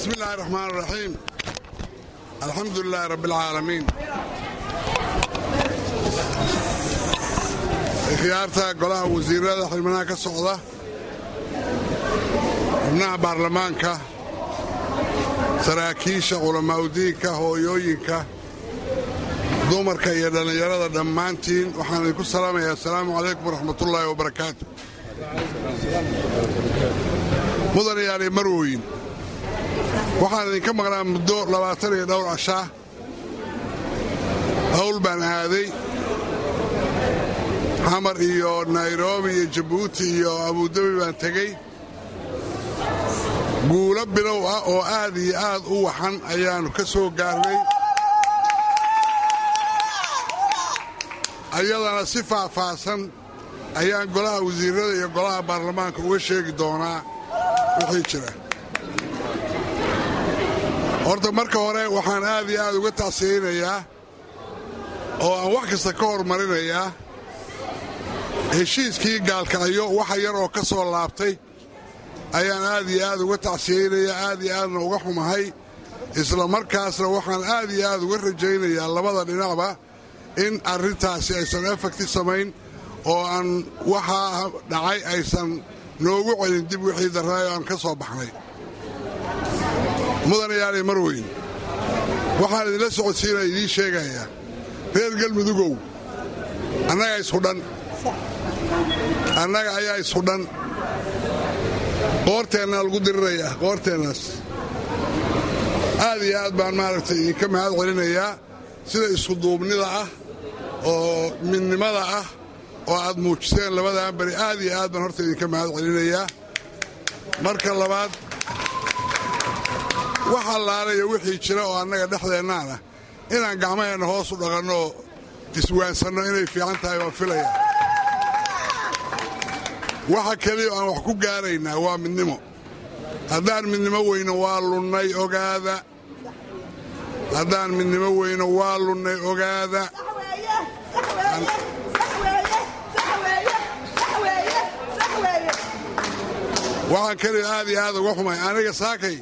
bismi illaahi raxmaan raxiim alxamdu lilaahi rabbi alcaalamiin khiyaarta golaha wasiirada xildhibanaha ka socda xubnaha baarlamaanka saraakiisha culammaa'udiinka hooyooyinka dumarka iyo dhallinyarada dhammaantiin waxaan idinku salaamayaa assalaamu calaykum waraxmatullaahi wabarakaatu mudanayaali marwoyin waxaan idinka maqnaa muddo labaatan iyo dhowr cashaa hawl baan aaday xamar iyo nairobi iyo jabuuti iyo abudabi baan tegey guulo bilow ah oo aad iyo aad u waxan ayaannu ka soo gaarnay ayadana si faahfaahsan ayaan golaha wasiirrada iyo golaha baarlamaanka uga sheegi doonaa wixii jira horta marka hore waxaan aad iyo aad uga tacsiyeynayaa oo aan wax kasta ka hormarinayaa heshiiskii gaalkacyo waxa yar oo ka soo laabtay ayaan aad iyo aad uga tacsiyeynayaa aad iyo aadna uga xumahay isla markaasna waxaan aad iyo aad uga rajaynayaa labada dhinacba in arrintaasi aysan efekti samayn oo aan waxaa dhacay aysan noogu celin dib wixii darraay oo aan ka soo baxnay mudanayaali marweyn waxaan idinla socodsiinaya idiin sheegayaa reer galmudugow annaga ishudhan annaga ayaa ishudhan qoorteennaa lagu dirirayaa qoorteennaas aad iyo aad baan maaragtay idinka mahad celinayaa sida iskuduubnida ah oo midnimada ah oo aad muujiseen labadan beri aad iyo aad baan horta idinka mahad celinayaa marka labaad wax allaalayo wixii jira oo annaga dhexdeennaana inaan gacmaheenna hoos u dhaqanno oo iswaansanno inay fiican tahay waan filayaa waxa keliya aan wax ku gaaraynaa waa midnimo haddaan midnimo weyno waa lunnay ogaada haddaan midnimo weyno waa lunnay ogaada waxaan keliya aad iyo aad uga xumay aniga saakay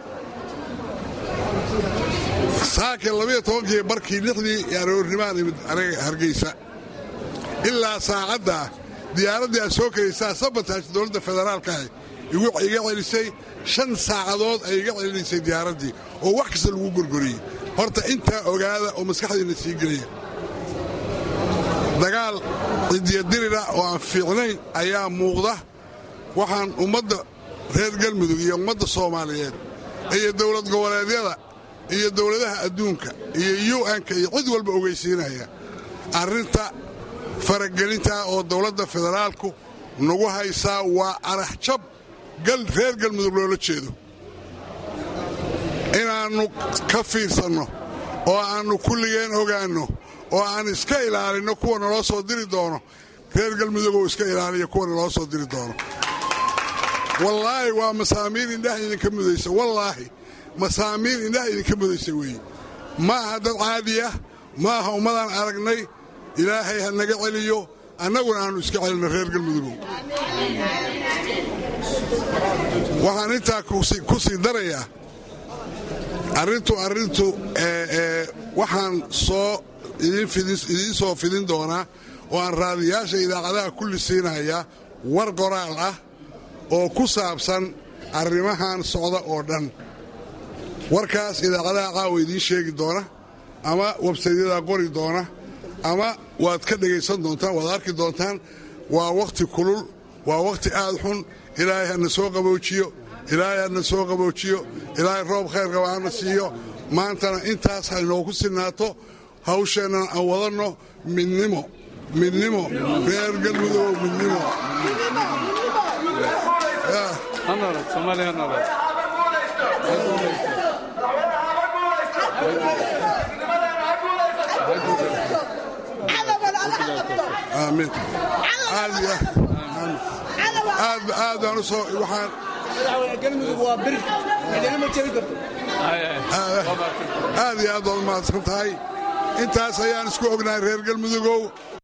saakay labiyo tobankii barkii lixdii aroornimaan imid aniga hargaysa ilaa saacaddaa diyaaraddii aad soo karaysaa sabotaaj dowladda federaalka ah iga celisay shan saacadood ay iga celinaysay diyaaraddii oo wax kasta lagu gorgoriyey horta intaa ogaada oo maskaxdiinna sii gelaya dagaal cidiyadirira oo aan fiicnayn ayaa muuqda waxaan ummadda reer galmudug iyo ummadda soomaaliyeed iyo dowlad goboleedyada iyo dowladaha adduunka iyo un-ka iyo cid walba ogeysiinaya arrinta faragelintaa oo dowladda federaalku nagu haysaa waa araxjab reer galmudug loola jeedo inaannu ka fiirsanno oo aannu kulligeen ogaanno oo aan iska ilaalinno kuwa naloo soo diri doono reer galmudugoo iska ilaaliya kuwa naloo soo diri doono wallaahi waa masaamiir indhaha idinka mudaysa wallaahi masaamiir indhaha idinka mudaysa weeye ma aha dad caadiya ma aha ummadaan aragnay ilaahay ha naga celiyo annaguna aannu iska celinno reer galmudugow waxaan intaa ku sii darayaa arrintu arrintu waxaan soo idiin soo fidin doonaa oo aan raadiyaasha idaacadaha kulli siinayaa war qoraal ah oo ku saabsan arrimahan socda oo dhan warkaas idaacadaha caawa idiin sheegi doona ama websaydyada qori doona ama waad ka dhegaysan doontaan waad arki doontaan waa wakhti kulul waa wakhti aad xun ilaahay hana soo qaboojiyo ilaahay hana soo qaboojiyo ilaahay roob khayr qaba hana siiyo maantana intaas ha inoogu sinaato hawsheennana aan wadanno midnimo midnimo reer galmudugow midnimo aamiin aad baan u soo waxaan aad iyo aad baad u mahadsan tahay intaas ayaan isku ognahay reer galmudugow